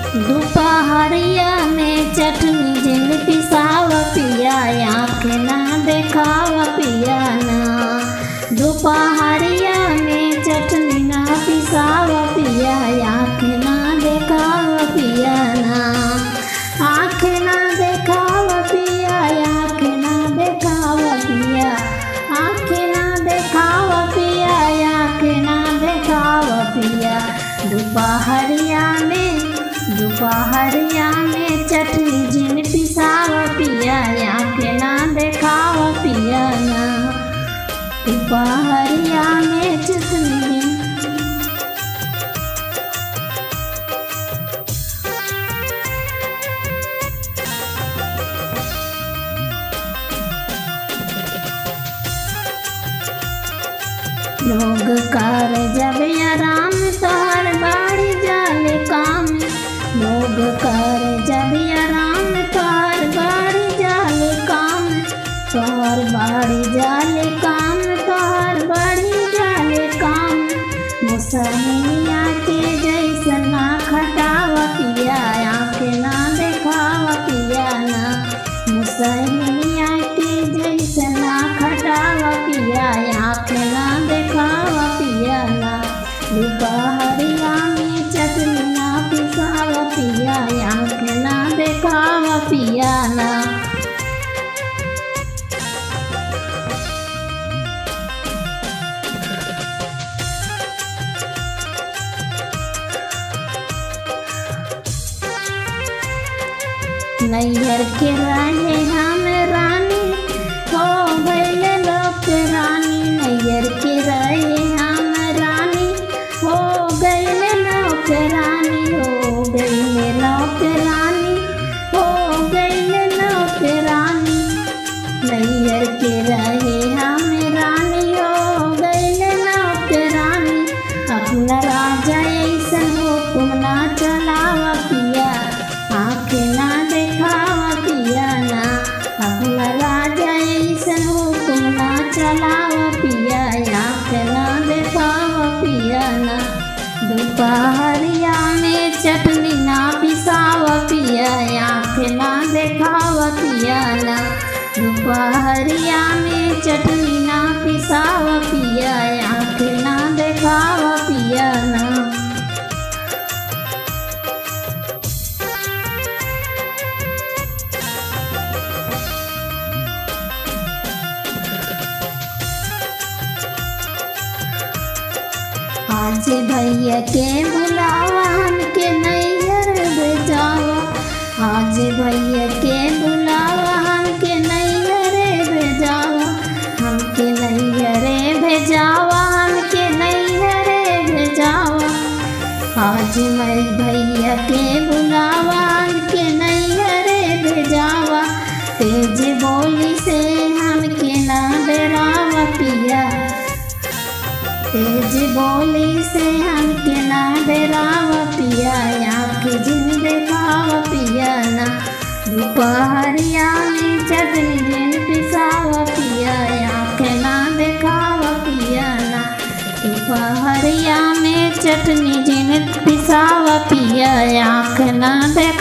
दोपहरिया में चटनी जिन पिसाव पिया आँख ना देखाव पिया ना दोपहरिया में चटनी ना पिसाव पिया आँख ना देखाव पिया ना आँख ना देखाव पिया आँख ना देखाव पिया आँख ना देखाव पिया आँख ना देखाव पिया दोपहरिया में दोपहरिया में चटनी जिन पिसाव पिया आँख ना देखाव पिया ना दोपहरिया में चटनी जिन लोग कर जब आराम तोहर बाड़ी जाले काम लोग कर जब आराम तोहर बाड़ी जाले काम तोहर बाड़ी जाले काम तोहर बाड़ी जाले काम मुसलिया के जैसन ना खटाव पिया आँख ना देखाव पिया ना मुसलिया के जैसन ना खटाव पिया आँख ना देखाव पिया ना दोपहरिया में चटनी ना पिसाव पिया आँख ना देखाव पिया ना नैहर के रहे हम रानी हो गए लोक रानी नैहर के रहे हम रानी हो गए लोक रानी हो गए लोक रानी हो गए लोक रानी नैहर के रहे हम रानी हो गए लोक रानी अपना राजा ऐसन हुकुम ना चलाव पिया आँख ना देखाव पिया ना अपना राजा ऐसन हुकुम ना चलाव पिया आँख ना देखाव पिया ना दोपहरिया में चटनी ना पिसाव पिया आँख ना देखाव पिया ना दोपहरिया में चटनी ना पिसाव पिया आँख ना देखाव पिया ना आज भैया के बुलावा हमके नैहर भेजावा आज भैया के बुलावा हमके नैहर भेजावा हमके नैहर भेजावा हमके नैहर भेजावा आज मैं भैया के बुलावा हमके नैहर भेजावा तेज बोली से हमके ना डरावा पिया तेज बोली से हमके ना डराव पिया आँख जिन देखाव पिया ना दोपहरिया में चटनी जिन पिसाव पिया आँख ना देखाव पिया ना दोपहरिया में चटनी जिन पिसाव पिया आँख ना देख